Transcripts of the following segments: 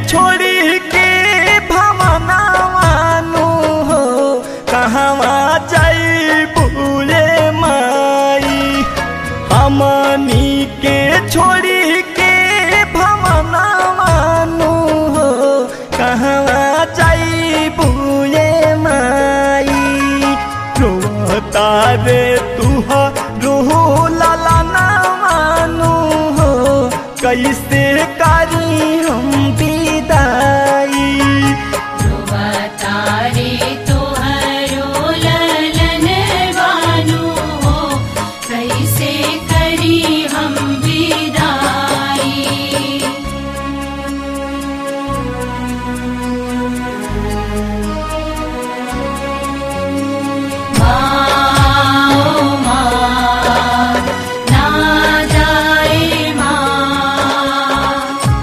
छोड़ी के भवनावानु हो कहवा जाई बुले माई हमनी के छोड़ी के भवनावानु हो कहवा जाई बुले माई रोता रे तुहा रोहो लाला ना मानू हो कैसे करी हम विदाई तारे तोहरो ललन बानु हो कैसे करी हम विदाई माँ माँ ना जाए माँ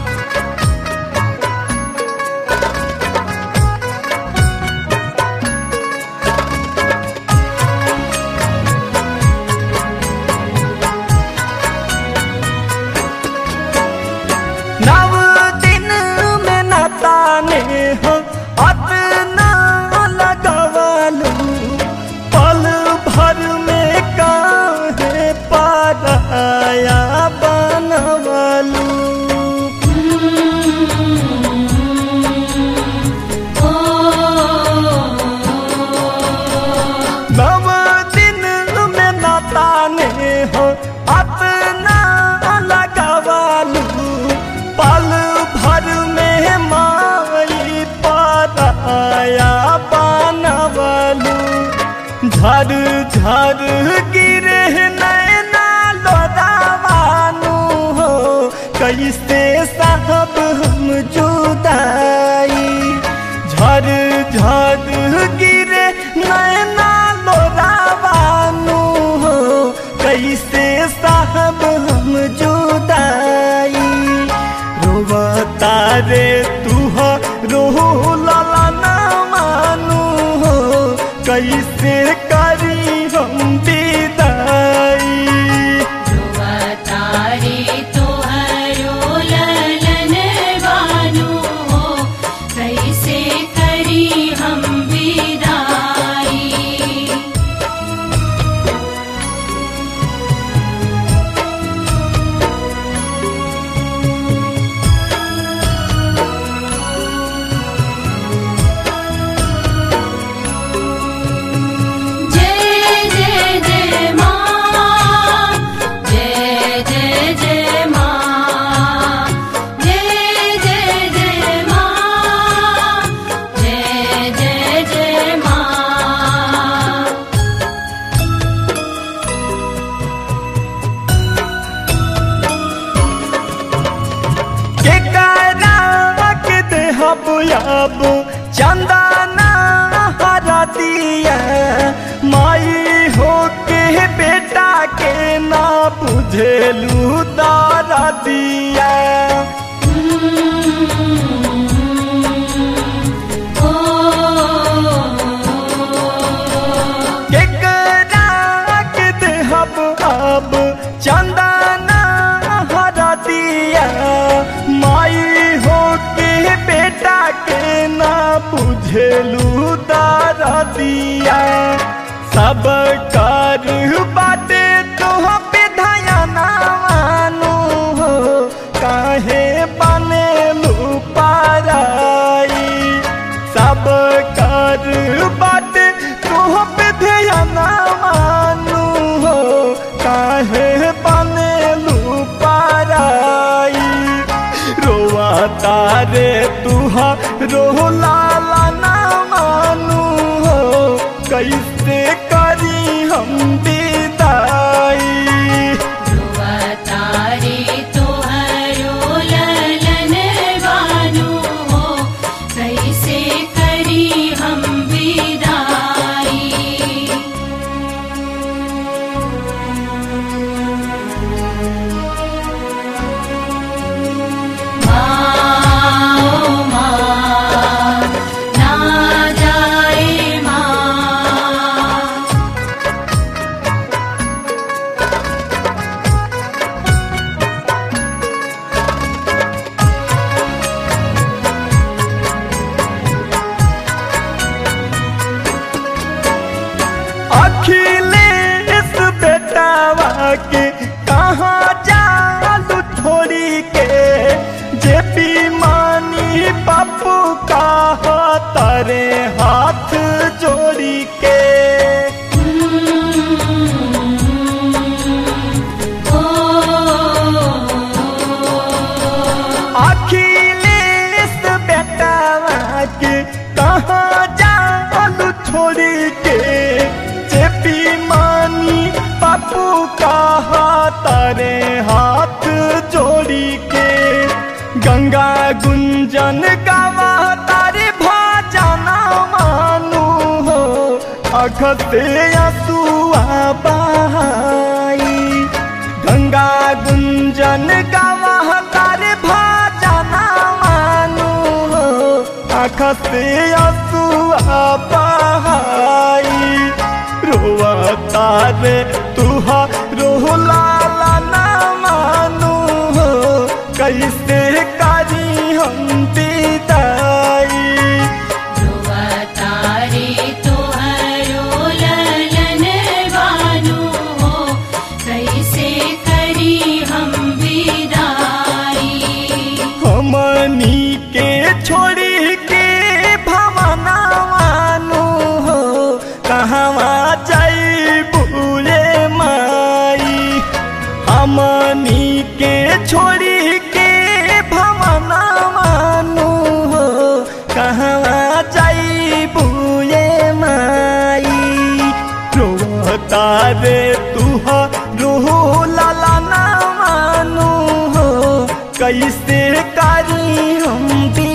नव दिन में नताने हो अतना लगवलू पल भर में काहे पाराया बनवलू नव दिन में नताने हो अपना लगवलू पल भर में माई पाया बनवलू झर झर गिरे नैना लोदावानू हो कैसे साहब हम जुदाई झर झर गिरे नैना लोदावानू हो कैसे साहब हम जुदाई रोवता रे तू हो रोहो लाला ना मानू हो कैसे करी हम विदाई तारे तोहरो ललन बानु हो कैसे करी हम विदाई जय जय जय माँ जय जय जय माँ जय जय जय माँ जय जय जय माँ के करा के देहब अब चंदना हरा दिया माई हो के बेटा के ना बुझेलू दारा दिया के करा के देहब अब चंदना हरा दिया माई हो के बेटा के ना बुझेलू दारा दिया सब कर बाटे तो पे धयाना मानू हो काहे बनेलू पाराई सब कर बाटे तो पे ध्याना मानू हो काहे बनेलू पाराई रोआ तारे तुहा रो लाला ना मानू हो कैसे करी हम विदाई तारे तोहरो ललन बानु हो कैसे करी हम विदाई माँ माँ ना जाए माँ अखिलेश बेटावा के कहाँ जालू छोड़ी के जे पी मानी पप्पू का तारे हाथ जोड़ी के अखिलेश बेटावा के कहाँ जालू छोड़ी के जेपी मानी पप्पू का तारे हाथ जोड़ी के गंगा गुंजन गावा तारे भाजना मानू हो अखते असुआ बहाई गंगा गुंजन गावा तारे भाजना मानू हो अखते असुआ बहाई रोवा तारे तुहा रोला ना मानू हो कैसे करी हम विदाई ध्रुवा तारे तोहरो ललन बानु हो कैसे करी हम विदाई हमनी के छोड़ी के भवना मानू हो कहवा जाई बुले माई हमनी के छोड़ी के भवना मानू हो कहवा जाई बुले माई रोता रे तुहा रोहो लाला ना मानू हो कैसे करी हम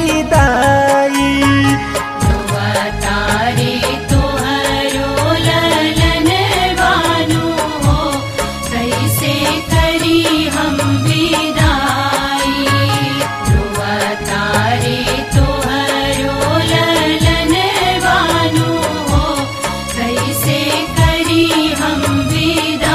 विदाई ध्रुवा तारे तोहरो ललन बानु हो कैसे करी हम विदाई ध्रुवा तारे तोहरो ललन बानु हो कैसे करी हम विदाई